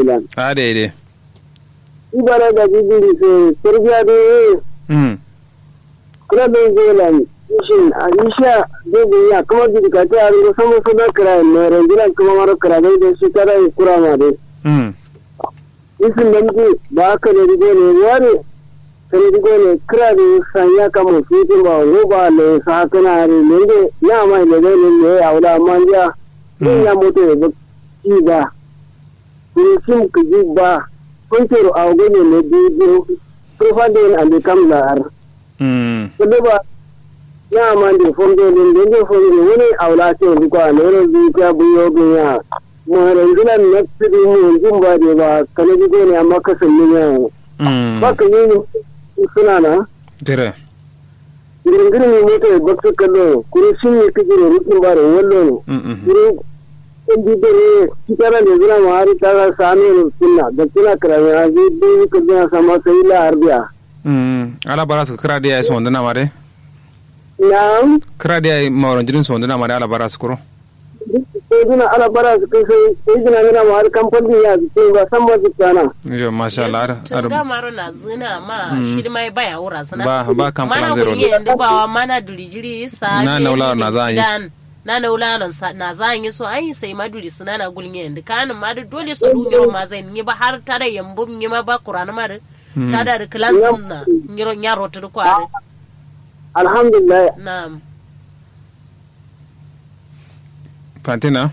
filan a daidai ibara da bibiri sai sarbiya da mm kula da zelan ishin a isha zai ya kuma jika ta yaro sama su da kira ne rangilan kuma mara kira da da shi tara yi kura ma dai mm isin da muke ba ka da rigo ne ware ka da rigo ne kira da sanya kama fitin ba roba ne sa haka na hari ne da ya mai da zai ne ne a wula amma ya yin ya mutu ya ba ci ba kun sim ka ji ba kun tero a gane ne biyu kurfa da yin abu kam da har mm kudu ba ya ma da fondo din da da fondo wani aula ce yanzu kwa ne ne bi ta buyo bin ya mu rangilan na tsiri mu jin ba da ba kana ji ne amma ka san ne ya mm ba ka yi suna na dire girin ne mota ba su kallo kuma shi ne kike da rukin ba da wallo ne mm mm girin in bi da ne kitara ne zira ma har ta ga sami ne sunna da kina karami a ji bi ka ga sama sai la arbiya mm ala bara su kira da ya so ndana mare na'am kira da ya mawran jirin so ndana mare ala bara su kuro sai dina ala bara su kai sai sai dina mina ma har kamfani ya su ba san ba su kana yo masha Allah ar- tun ar- gamaro na zina ma shi mai baya wura zina Ba- ba kan mana plan zero gulye yanda ba mana dulijiri sa Na ne naula ni na za a yi. dan na naula na sa- na za a yi so ai sai ma duri suna na gulye yanda kanin ma da dole su dun ma zai yi ba har ta da yambo yi ma ba kurana ma da ta da da kilansin na yiro nyaro ta da kwari alhamdulillah na'am fantina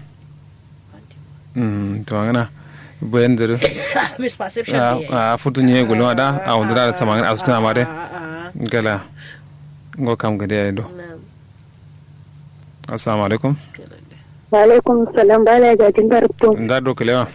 mm to ngana bayan zuru misperception ne a futu nye gulma da a wanda da sama a sutuna mare gala ngo kam gade ay do na'am assalamu alaikum Walaikum salam bala ga jin garto. nda do kelewa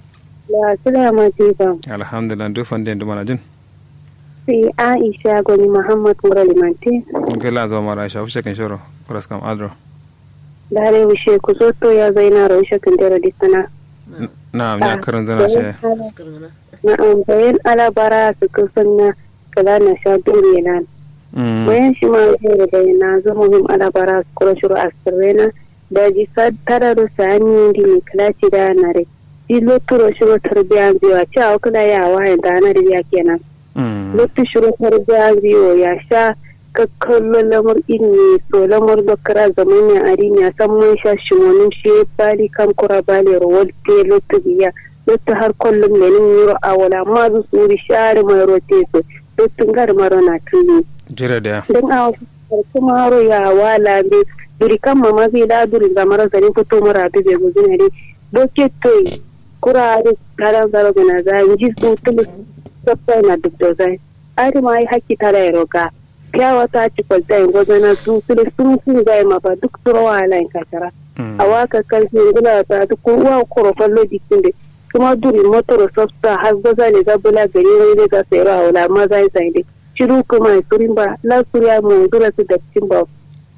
La sulama tiba. alhamdulillah do fande ndu mana jin Si Aisha goni Muhammad Mura Limanti. gala zo mara sha fushe kan shoro kuras kam adro Dare wishe ku zo to ya zaina ro shakin dare disana. na nya karan zana she askirna Na'am bayan alabara su kusanna kala na sha dure nan. mm Bayan shi ma zai da na zo muhim alabara su kura shuru asirrena. Da ji tara da sani di ne kala ci da na re. Di loturo shuru tarbiya biyu a ci a wakila ya wayan da na riya kenan. mm Lotu shirin harbiya biyo ya sha kakkallo lamar inni so lamar da kara zaman ya ari ya san mun sha shimonin shi bali kan kura bali rawar te lotu biya lotu har kullum ne nin yiro a wala ma zu suri share mai rote so lotu gar maro na tuni jira da don a wasu kuma haro ya wala be duri kan mama zai da duri ga mara zarin fito mara bi bai guzu ne dai doke toyi kura da karan zaro gana za ji su tulu sabta na duk da zai ari ma yi haƙƙi tara ya roka kyawa ta ci kwalta yin gwazana su tulu sun sun zai mafa duk turawa ala yin kakara a waka karfi gula ta duk uwa korofan lojikin da kuma duri motor sabta har gwaza ne zabula gari wani da ga sayarwa a wula ma zai zai dai shiru kuma ya surin ba la suriya mu dura su da cikin ba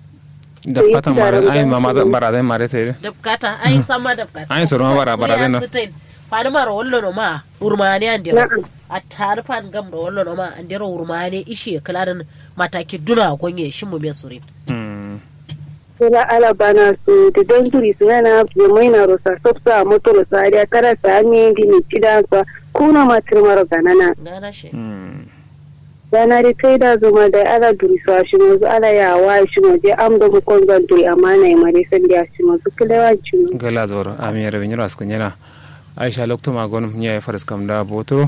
da fatan mare ai mama da bara dai mare sai da bukata ai sama da bukata Ai, soro ma bara- bara Sai dai no. ya sitin. fani mara wallo no ma urmani an dero Na'am. a tare fan gam da wallo no ma an dero urmani ishe kalarin mataki duna gonye shi mu me sure mm sura ala bana su da don duri su yana ya mai na rosa sabta a motor sa da tara sa ne di ni cida sa kuna ma tirmar ganana gana shi mm dana da kai da zuma da ala duri su a shi mu ala ya wa shi mu je am da mu kon zan duri amma na yi mare san da shi mu su kalewa shi mu gala zoro ami yara bin yara askan yana aisha lokto ma gonum nya faras kam da botoro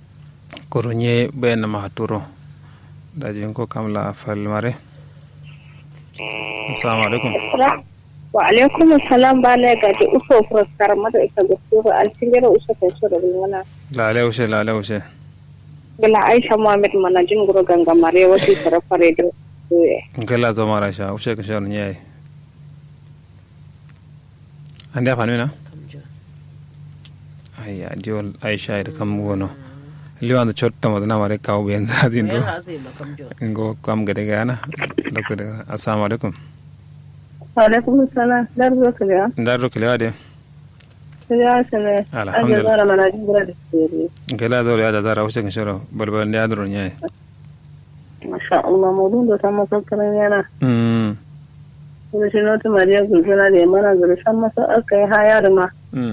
koro nye ben ma haturo da jin ko kam la fal mare assalamu alaikum wa alaikum assalam ba la ga da uso fuskar mata ita da su ba alfingera uso ta so da wala la le ushe la le ushe gala aisha muhammad mana jin guro ganga mare wasu sarafare da gala zo mara sha ushe ka shar nya ande afanu na ayya diol aisha da kam wono liwan da chotta madana mare kaw ben zadin do me hasi ma kam jo ngo kam gade gana lokko de assalamu alaikum alaikum salam dar zo ka ga ndaro kelewa de ya sene Alhamdulillah. zara mana jin gura da sirri gela doro ya da zara ushe kan shoro balbal ne adoro nya masha Allah mudun da ta masa karan yana mm kuma shi nota mariya gulguna da mana zuru san masa aka yi haya da ma mm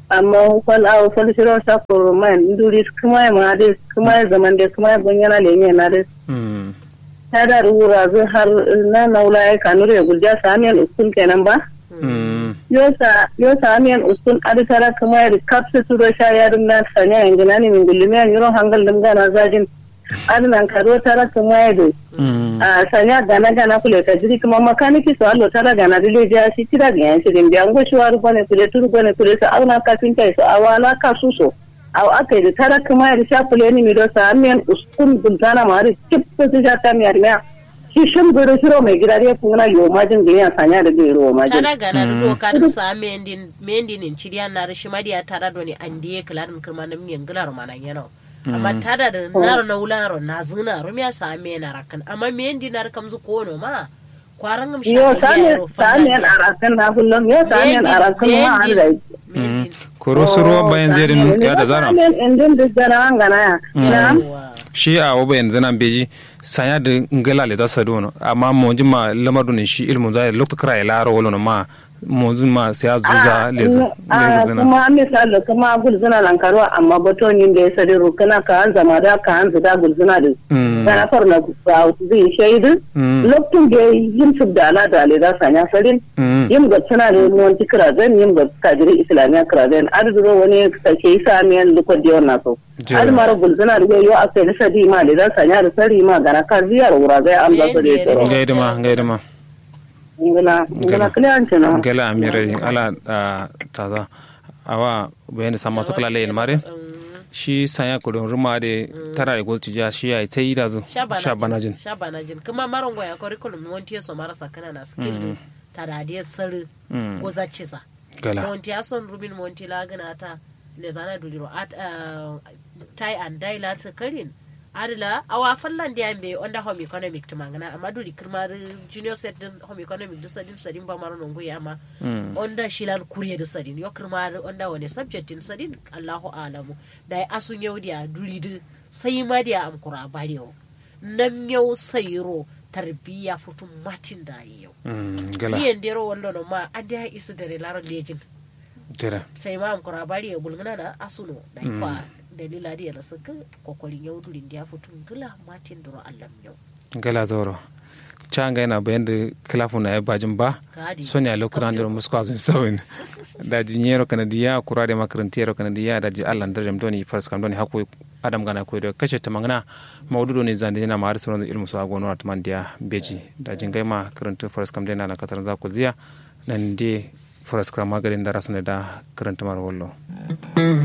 amma fal aw fal shiro sa ko man nduri kuma ma de kuma zaman de kuma gonyana le ne na de mm ta da rura zai har na naula ya kanure ya gulja samiyan uskun kenan ba mm yosa yosa amiyan uskun aditara kuma ya kapsa su da sha yarin na sanya yanzu na ne min gullumiyan yuron hangal dum gana zajin adinan karo tara kuma ya de mm a sanya gana gana kule ka jiri kuma makaniki su allo tara gana dile ja shi tira ga yan shirin biyan go shiwa ru bane kule turu bane kule sa auna kafin kai su awala ka su so aw akai da tara kuma ya sha kule ni mi do sa amiyan uskun gultana ma ri chip su sha ta mi armiya shi shin gure shiro mai gida ya kuma yo majin da yan sanya da bai ro majin tada gana da doka da sa mendin mendin ciriya na rishi madiya tada do ni andiye klarin kirma na miyan gilar mana yana amma tada da naro na wularo na zina rumiya sa me na rakan amma mendi na rakam zu kono ma kwaran gam yo samiyan samiyan arakan na kullum yo samiyan arakan ma an da mendin koro suro bayan zerin ya da zara samiyan indin da zara an gana ya na shi a waba yanzu nan beji sanya da ngala le da sadu no amma mo ma lamar ne shi ilmu da lokta kra ya laro wala ma mo ma sai a zuza le za a kuma misali kuma gulzuna nan karuwa amma batonin da ya sadi rukuna ka an zama da ka an zuda gulzuna da kana farna ba zai shaidu lokacin da yin su da ala da ale za sanya sarin yin ga tana da monti kirazen yin ga kajiri islamiyya kirazen arzuro wani sake yi samiyan lukon da yawan so har mara gulzuna da yau a kai da sadi ma da za sanya da sari ma gana kar ziyar wura zai an zasu da ya tsoro gaidama gaidama ngala ngala kliyanci na gala amire ala taza awa bayani sama to kala leyin mare shi sanya kudin ruma da tara da gotu ja shi ya ta yi da zu shabanajin shabanajin kuma maron goya curriculum monti so marasa kana na skill ta da dia sar goza cisa gala monti ason rumin monti la gana ta le zana duliro at tai and dai la ta karin adila awa fallan da yambe onda home economic to mangana amma duri kirmar junior set din home economic da sadin sadin ba maro nongo ya amma onda shilar kuriya da sadin yo kirmar onda wani subject din sadin Allahu alamu da asun yau dia duri da sai ma dia am kura bariyo nan yau sayro tarbiya futun matin da yau gala iyan dero wanda no ma ada isu dare laro lejin tira sai ma am kura bariyo bulgana na asuno da kwa dalila da yana saka kwakwarin yau durin da ya fito gila matin duro allam yau gala zoro canga yana bayan da kilafu na ya bajin ba sonya lokutan da musu kwazun sauyin da jinyero kanadiya kura da makarantiyar kanadiya da ji allan da jamdo ni fars kam doni hakoi adam gana koy da kashe ta mangana maududo ne zande yana ma har sauran ilmu su agono atman dia beji da jingai ma karanta fars kam dena na katar za ku ziya nan de fars kam magarin da rasu ne da karanta mar wallo